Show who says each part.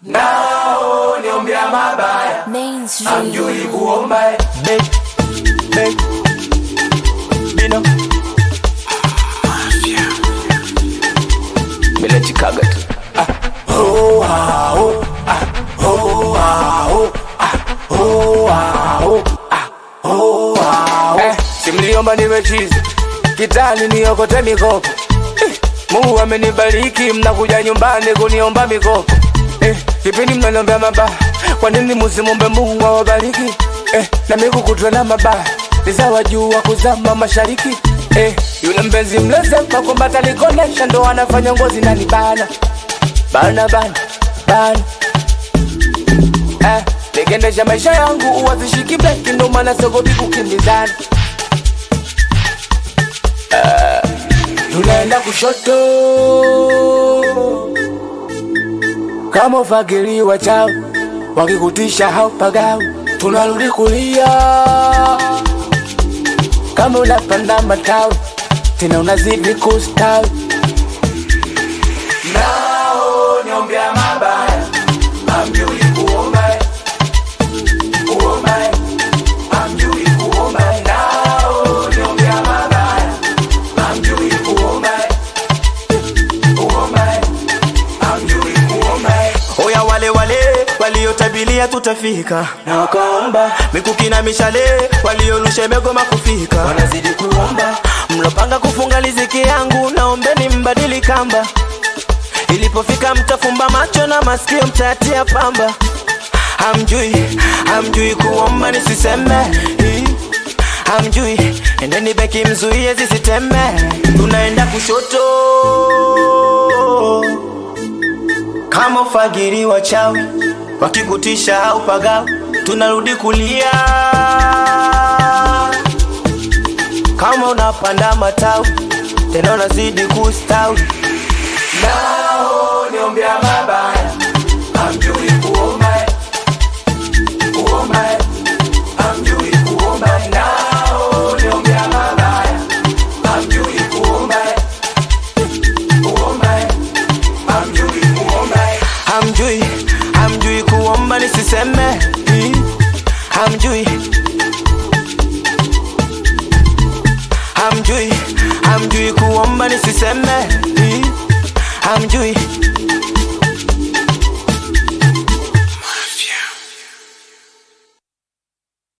Speaker 1: nao niombea mabaya
Speaker 2: Mainstream.
Speaker 1: amjui kuomba eh.
Speaker 3: Big, big, Bino. Bila chikaga tu.
Speaker 1: Oh, ah, oh, ah, oh, ah, oh, ah, oh, ah, oh, ah, oh, ah, oh.
Speaker 3: Eh, simliomba nimechizi kitani niokote mikopo eh, Mungu amenibariki mnakuja nyumbani kuniomba mikopo eh, kipindi mnaniombea mabaya kwa nini musimombe Mungu awabariki eh, na mimi kukutwa na mabaya ni sawa juu wa kuzama mashariki eh, yule mpenzi mlezema kwamba atanikonesha ndo anafanya ngozi nani bana bana bana bana eh, nikiendesha maisha yangu uwazishiki breki ndo maana sogopi kukimbizana tunaenda kushoto kama ufagiliwa chao wakikutisha haupagau tunarudi kulia kama unapanda matawi tena unazidi kustawi
Speaker 1: nao niombea mabaya amjui kuomba eh. kuomba eh. amjui kuomba eh. nao niombea mabaya amjui kuomba eh. kuomba eh. amjui kuomba eh.
Speaker 4: Oya wale wale waliotabilia tutafika,
Speaker 1: na wakaomba
Speaker 4: mikuki na mishale waliorusha imegoma kufika,
Speaker 1: wanazidi kuomba
Speaker 4: mlopanga kufunga riziki yangu naombeni mbadili kamba, ilipofika mtafumba macho na masikio mtayatia pamba. Hamjui, hamjui kuomba nisiseme Hii, hamjui endeni beki mzuie zisiteme, tunaenda kushoto kama ufagiri wachawi wakikutisha au pagao, tunarudi kulia kama unapanda matawi tena unazidi kustawi.
Speaker 1: nao niombea mabaya amjui kuomba eh. kuomba eh. amjui kuomba eh. nao niombea mabaya amjui kuomba eh. kuomba eh. amjui kuomba eh.
Speaker 4: Hamjui, hamjui kuomba nisiseme Hii, hamjui hamjui hamjui kuomba nisiseme Hii, hamjui